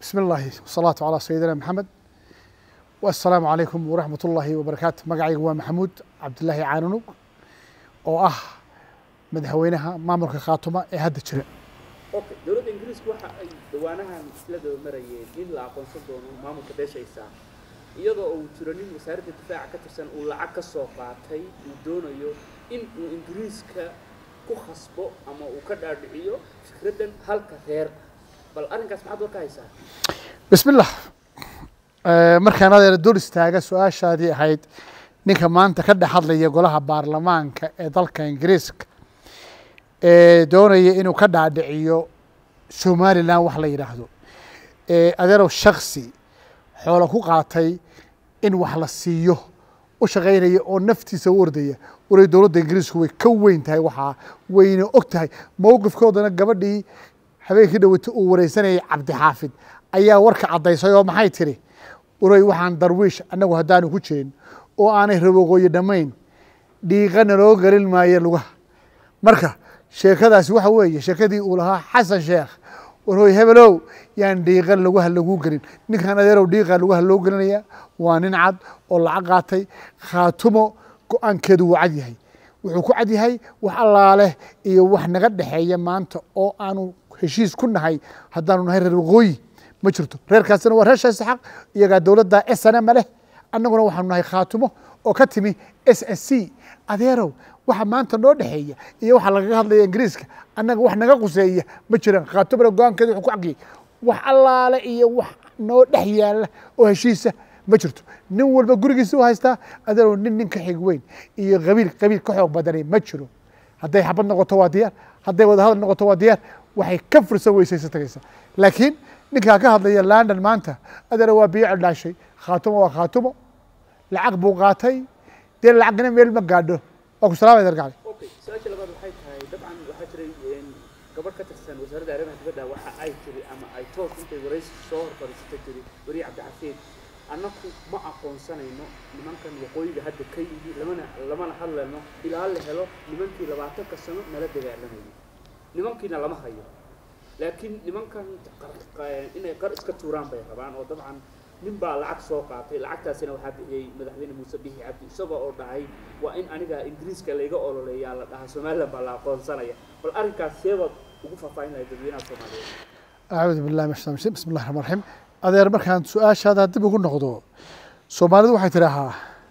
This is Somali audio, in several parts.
بسم الله والصلاة على سيدنا محمد والسلام عليكم ورحمة الله وبركاته magacayga waa maxamuud cabdilaahi caanunug oo ah madaxweynaha maamulka khaatuma ee hadda jira okay dowladda ingiriisku waxa ay dhawaanahan isla daba marayeen in la aqoonsan doono maamulka beeshaysa iyadoo uu jiro nin wasaaradda difaaca ka tirsan uu lacag ka soo qaatay uu doonayo in uu ingiriiska ku khasbo ama uu ka dhaadhiciyo fikraddan halka reer bal arrinkaas maxaad war ka haysaa بسم الله markaan adeer dul istaaga su-aashaadii ahayd ninka maanta ka dhex hadlaya golaha baarlamaanka ee dalka ingiriiska ee doonaya inuu ka dhaadhiciyo somalilan wax la yidhaahdo adeerow shaksi xoolo ku qaatay in wax la siiyo u shaqaynaya oo naftiisa u ordaya walay dowladda ingiriisku way ka weyn tahay waxaa wayna og tahay mowqifkoodana gabadhii habeenkii dhaweyta uu wareysanayay cabdixaafid ayaa warka caddaysay oo maxay tiri uray waxaan darwiish annagu haddaanu ku jirin oo aanay rabogooyo dhammayn dhiiqana loo gelin maayo lugaha marka sheekadaasi waxa weeye sheekadii uu lahaa xasan sheekh warhoy hebelow yaan dhiiqan lugaha lagu gelin ninkan adeerow dhiiqa lugaha loo gelinaya waa nin cad oo lacag qaatay khaatumo go-aankeedu wuu cad yahay wuxuu ku cad yahay wax allaaleh iyo wax naga dhexeeya maanta oo aanu heshiis ku nahay haddaanu nahay reer waqooyi ma jirto reerkaasina waa reer shaysaxaq iyagaa dowladda s n m leh annaguna waxaanu nahay khaatumo oo ka timi s s c adeerow waxa maanta noo dhexeeya iyo waxa lagaga hadlaya ingiriiska annaga wax naga quseeya ma jiraan khaatumana go-aankeeda wuxuu ku cagiyay wax allaale iyo wax noo dhex yaala oo heshiisa ma jirto nin walba gurigiisa u haystaa adeerow nin nin ka xig weyn iyo qabiil qabiil ka xoog badanay ma jiro hadday xabad noqoto waa diyaar hadday wadahadal noqoto waa diyaar waxay ka fursan weysaysa tagaysa laakiin ninkaa ka hadlaya london maanta adeera waa biyo cedhaashay khaatumo waa khaatumo lacag buu qaatay dee lacagna meel ma gaadho waa ku salaamay dargacli okay su-aasha labaad waxay tahay dabcan waxaa jiray gabadh ka tirsan wasaaradda arrimaha dibadda waxa ay tiri ama ay toos intay waraysi soo horfadhiisata tiri weriye cabdixafiid annaku ma aqoonsanayno nimankan waqooyiga hadda ka yimi lamana lamana hadlayno ilaa la helo nimankii labaatanka sano nala dagaalamayay nimankiina lama hayo laakiin nimankan inay qar iska tuuraan bay rabaan oo dabcan nin baa lacag soo qaatay lacagtaasina waxaa bixiyey madaxweyne muuse bixi cabdi isagoo oo dhahay waa in aniga ingiriiska layga ololeeyaa la dhahaa somaliland baa la aqoonsanaya bal arrinkaas seebaad ugu faahfaahin lahay dadweynaha soomaaliyeed acuudu billahi min shaitan rajim bismi llahi raxmaan raxiim adeer markaan su-aashaada dib ugu noqdo soomaalidu waxay tidhaahaa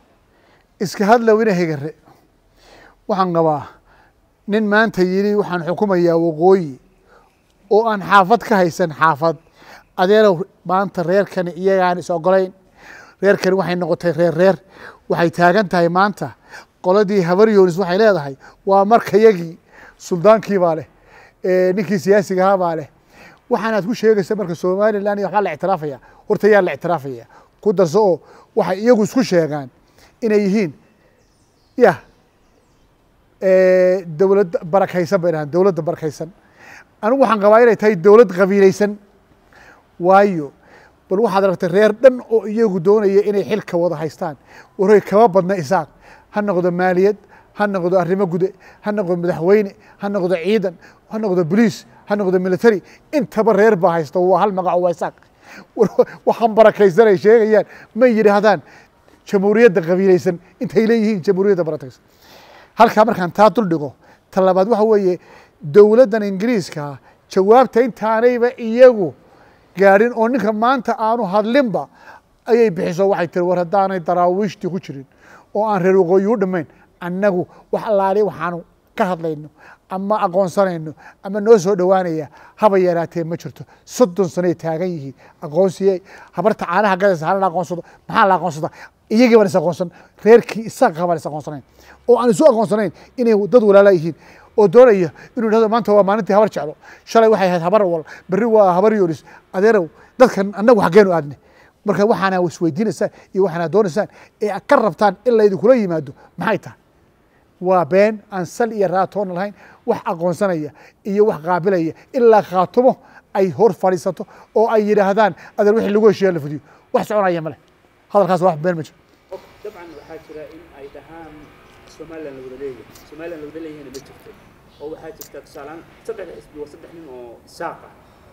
iska hadlow ina hegare waxaan qabaa nin maanta yidhi waxaan xukumayaa waqooyi oo aan xaafad ka haysan xaafad adeerow maanta reerkani iyagaan is ogolayn reerkani waxay noqotay reer reer waxay taagan tahay maanta qoladii habaryoonis waxay leedahay waa markayagii suldaankii baa leh ninkii siyaasiga ahaa baa leh waxaanaad ku sheegaysa marka somalilan iyo waxbaa la ictiraafaya horta yaa la ictiraafaya ku darso oo waxay iyagu isku sheegaan inay yihiin ya dowlad barakaysan bay dhahaan dowladda barakaysan anigu waxaan qabaa inay tahay dowlad qabiilaysan waayo bal waxaad aragtay reer dhan oo iyagu doonaya inay xilka wada haystaan waroy kama badna isaaq ha noqdo maaliyad ha noqdo arrimo gude ha noqdo madaxweyne ha noqdo ciidan ha noqdo boliis ha noqdo military intaba reer baa haysta waa hal magaco waa isaaq waxaan barakaysan ay sheegayaan may yidhaahdaan jamhuuriyadda qabiilaysan intay leeyihiin jamhuuriyadda barakaysan halkaa markaan taa dul dhigo ta labaad waxa weeye dowladdan ingiriiska jawaabta intaanayba iyagu gaadhin oo ninka maanta aanu hadlinba ayay bixiso waxay tiri war haddaanay daraawiishtii ku jirin oo aan reer waqooyi u dhammayn annagu wax allaali waxaanu ka hadlayno ama aqoonsanayno ama noo soo dhowaanaya haba yaraatee ma jirto soddon sanoay taagan yihiin aqoonsiye habarta caanaha gadaysa hala la aqoonsado maxaa la aqoonsada iyagii baan is aqoonsan reerkii isaqa baan is aqoonsanayn oo aan isu aqoonsanayn inay dad walaala yihiin oo doonaya inuu yidhahdo maanta waa maalintii habar jeclo shalay waxay ahayd habar wal berri waa habar yoolis adeerow dadkan annagu xaggeenu aadne marka waxaana isweydiinaysaan iyo waxaana doonaysaan ee ka rabtaan in laydinkula yimaado maxay tahay waa been aan sal iyo raatoona lahayn wax aqoonsanaya iyo wax qaabilaya ilaa khaatumo ay hor fadhiisato oo ay yidhaahdaan adeer wixii lagu heshiiya la fudiyo wax soconaya male hadalkaas wax been ma jiro dabcan waxaa jira in ay dhahaan somaliland la wada leeyahay somaliland la wada leeyahayna ma jirto oo waxaa jirta tusaalaan saddex xisbi waa saddex nin oo isaaq ah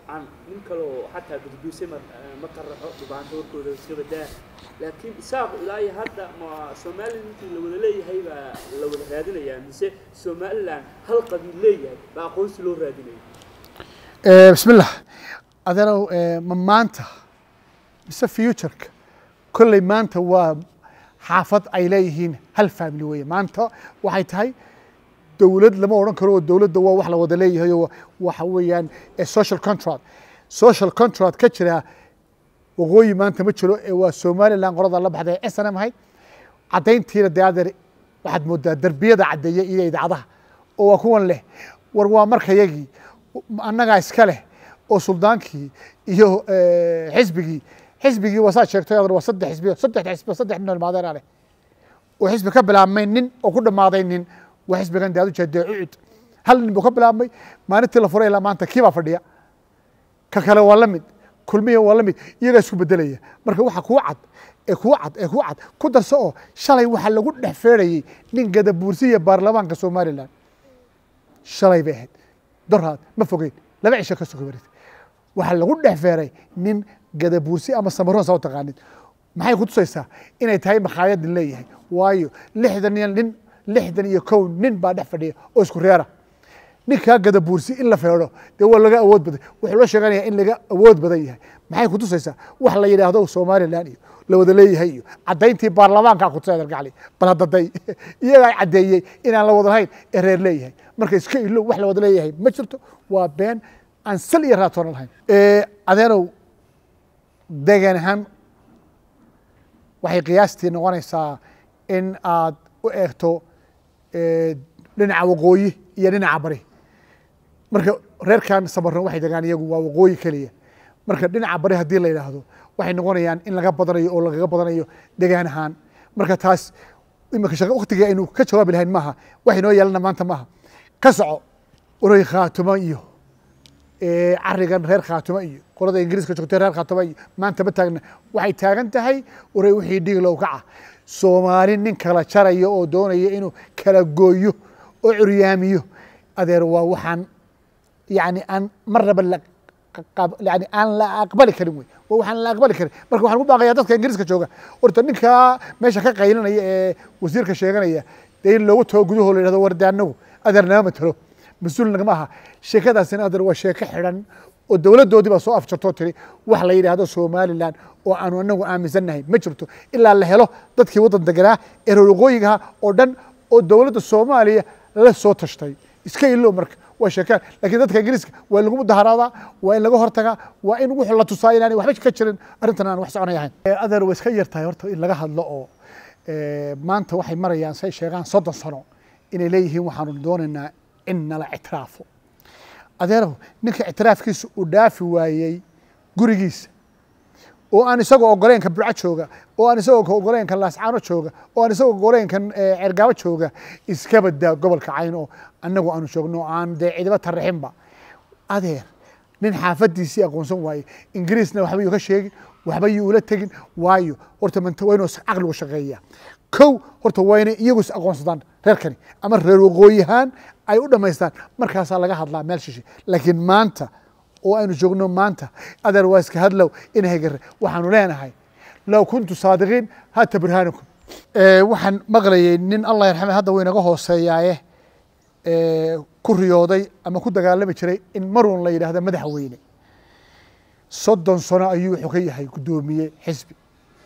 dabcan nin kaloo xataa gudguuse ma ma taraxo dhubaanta warkooda iska badaa laakiin isaaqu ilaa iyo hadda ma somalilan intii la wada leeyahay baa la wada raadinayaa mise somalilan hal qabiil leeyahay baa aqoonsi loo raadinaya bismillah adeerow ma maanta mise futureka kolley maanta waa xaafad ay leeyihiin hal family weeye maanta waxay tahay dowlad lama odhan karo oo dowladda waa wax la wada leeyahay oo waxa weeyaan social contract social contract ka jira waqooyi maanta ma jiro ee waa somaliland qolada la baxday s n m ahayd caddayntiina dee adeer waxaad moodaa derbiyada caddeeya iyo idaacadaha oo waa kuwan leh war waa markayagii annagaa iska leh oo suldaankii iyo xisbigii xisbigii wasaad sheegtay adeer waa saddex xisbiyo saddex xisbiyo saddex nin oo ilmaadeena leh oo xisbi ka bilaabmay nin oo ku dhammaaday nin waa xisbigan dee ad ujeedee ucud hal nin buu ka bilaabmay maalintii la furay ilaa maanta kii baa fadhiya ka kale waa la mid kulmiya waa la mid iyagaa isku bedelaya marka waxa kuu cad ee kuu cad ee kuu cad ku darso oo shalay waxaa lagu dhex feerayey nin gadabuursiya baarlamaanka somaliland shalay bay ahayd doraad ma fogeyn laba cisho ka suga warid waxaa lagu dhex feeray nin gadabuursi ama samaroon saa u taqaanid maxay ku tusaysaa inay tahay makhaayad nin leeyahay waayo lixdan iyo nin lixdan iyo kow nin baa dhex fadhiya oo isku reera ninkaa gadabuursi in la feedho dee waa laga awood badan wuxuu la sheeganaya in laga awood badan yahay maxay ku tusaysaa wax la yidhaahdo somaliland iyo la wada leeyahay iyo caddayntii baarlamaankaa kutusay adargacli bal haddaday iyagaa caddeeyey inaan la wada lahayn ee reer leeyahay marka iska ilo wax la wada leeyahay ma jirto waa been aan sal iyo raatoona lahayn adeerow degan ahaan waxay qiyaastii noqonaysaa in aad u eegto dhinaca waqooyi iyo dhinaca bari marka reerkan samaron waxay degaan iyagu waa waqooyi keliya marka dhinaca bari haddii la yidhaahdo waxay noqonayaan in laga badanayo oo lagaga badanayo degaan ahaan marka taas imika shaqa waktigii aynu ka jawaabi lahayn maaha wax inoo yeelana maanta maaha ka soco oray khaatumo iyo carigan reer khaatumo iyo qolada ingiriiska joogtay reer khaatumo iyo maanta ma taagna waxay taagan tahay oray wixii dhiglow kaca soomaali nin kala jaraya oo doonaya inuu kala gooyo oo curyaamiyo adeer waa waxaan yani aan marnaba yani aan la aqbali karin wey waa waxaan la aqbali karin marka waxaan ku baaqayaa dadka ingiriiska jooga horta ninkaa meesha ka qaylinaya ee wasiirka sheeganaya dee in loogu tago gudahoo la yidhahdo warde anagu adeer nama matalo mas-uul nagama aha sheekadaasina adeer waa sheeko xidhan oo dowladdoodii baa soo afjartoo tiri wax la yidhaahdo somaliland oo aanu anagu aaminsannahay ma jirto ilaa la helo dadkii waddan deganaa ee reer waqooyigaha oo dhan oo dowladda soomaaliya la soo tashtay iska ilow marka waa sheekaan lakiin dadka ingiriiska waa in lagu mudaharaadaa waa in laga hortagaa waa in wuxuu la tusaa inaanay waxba ka jirin arrintan aan wax soconay ahayn adeer way iska yar tahay horta in laga hadlo oo maanta waxay marayaan say sheegaan soddon sano inay leeyihiin waxaanu doonaynaa in nala ictiraafo adeerow ninka ictiraafkiisa uu dhaafi waayey gurigiisa oo aan isagoo ogoleenka burco jooga oo aan isagoo ogoleenka laascaano jooga oo aan isagoo ogoleenka cergaabo jooga iska badaa gobolka cayn oo annagu aanu joogno oo aan dee cidiba tarixinba adeer nin xaafadiisii aqoonsan waaye ingiriisna waxba yuu ka sheegin waxba yuu ula tegin waayo horta manta waa inuu caqligu shaqeeyaa kow horta waa inay iyagu is aqoonsadaan reerkani ama reer waqooyihaan ay u dhammaystaan markaasaa laga hadlaa meel shishe laakiin maanta oo aynu joogno maanta adeer waa iska hadlow inahay gare waxaanu leenahay low kuntu saadiqiin hata burhaanakum waxaan maqlayay nin allah yarxame hadda wuu inaga hooseeyaaye ku riyooday ama ku dagaalami jiray in maruun la yidhaahdo madaxweyne soddon sano ayuu wuxuu ka yahay guddoomiye xisbi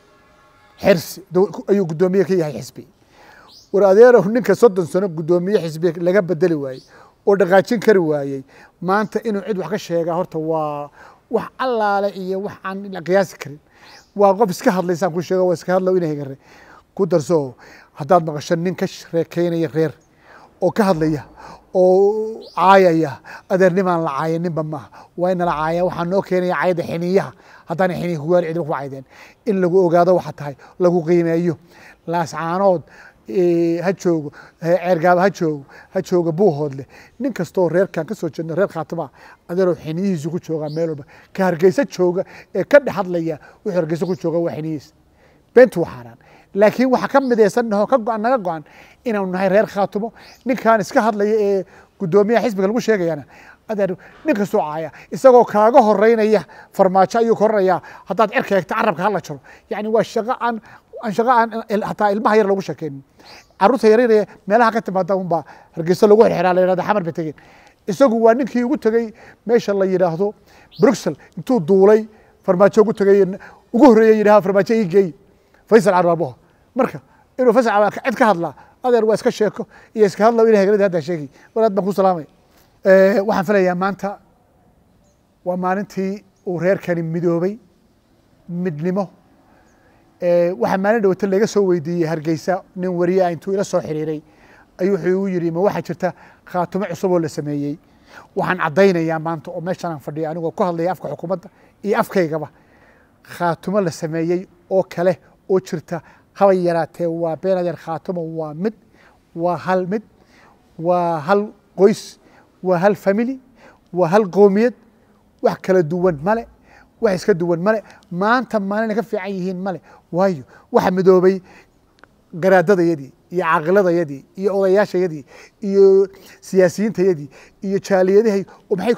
xirsi ayuu guddoomiye ka yahay xisbi war adeerow ninka soddon sano guddoomiye xisbi laga bedeli waayey oo dhaqaajin kari waayey maanta inuu cid wax ka sheegaa horta waa wax allaale iyo wax aan la qiyaasi karin waa qof iska hadlaysaan ku sheego waa iska hadlow inay gare ku darso haddaad maqasho nin ka reekeynaya reer oo ka hadlaya oo caayaya adeernimaan la caaya ninba maaha waa in nala caaya waxaa noo keenaya caayada xiniyaha haddaana xiniya kugaali cidiba ku caydeen in lagu ogaado waxa tahay lagu qiimeeyo laascaanood ha joogo ceergaaba ha joogo ha jooga buuhoodle nin kastoo reerkan ka soo jeedno reer khaatima adeeroo xiniyihiisu ku joogaa meel walba ka hargeysa jooga ee ka dhex hadlaya wuxuu hargeysa ku jooga waa xiniyihiis beentu waa xaaraan laakiin waxaa ka midaysannaho ka go-an naga go-an inaanu nahay reer khaatimo ninkan iska hadlaya ee guddoomiyaha xisbiga lagu sheegayana adeer nin kastoo caaya isagoo kaaga horeynaya farmaajo ayuu koranayaa haddaad cerka eegta carabka hala jaro yani waa shaqo aan aan shaqo aan hataa ilmaha yar lagu sheekeynin carruurta yaryar meelaha ka timaada unbaa hargeysa lagu xirxiraa la yihahda xamar ba tegeen isagu waa ninkii ugu tegey meesha la yidhaahdo bruxel intuu duulay farmaajo ugu tegay ugu horreeyey yidhaha farmaajo ii geey faysal carbaabo marka inuu faysal cid ka hadlaa adeer waa iska sheeko iyo iska hadla ilahay galadi haddaa sheegi walaad baan ku salaamaya waxaan filayaa maanta waa maalintii uu reerkani midoobay midnimo waxaa maalin dhawata laga soo weydiiyey hargeysa nin wariyaa intuu ila soo xiriiray ayuu wuxuu igu yidhi ma waxaa jirta khaatumo cusub oo la sameeyey waxaan caddaynayaa maanta oo meeshaan aan fadhiyo anigoo ku hadlaya afka xukuumadda iyo afkaygaba khaatumo la sameeyey oo kale oo jirta haba yaraatee waa beenadeer khaatumo waa mid waa hal mid waa hal qoys waa hal family waa hal qoomiyad wax kala duwan male wax iska duwan male maanta maalina ka fiican yihiin male waayo waxa midoobay garaadadayadii iyo caaqiladayadii iyo odayaashayadii iyo siyaasiyiintayadii iyo jaaliyadahay oo maxay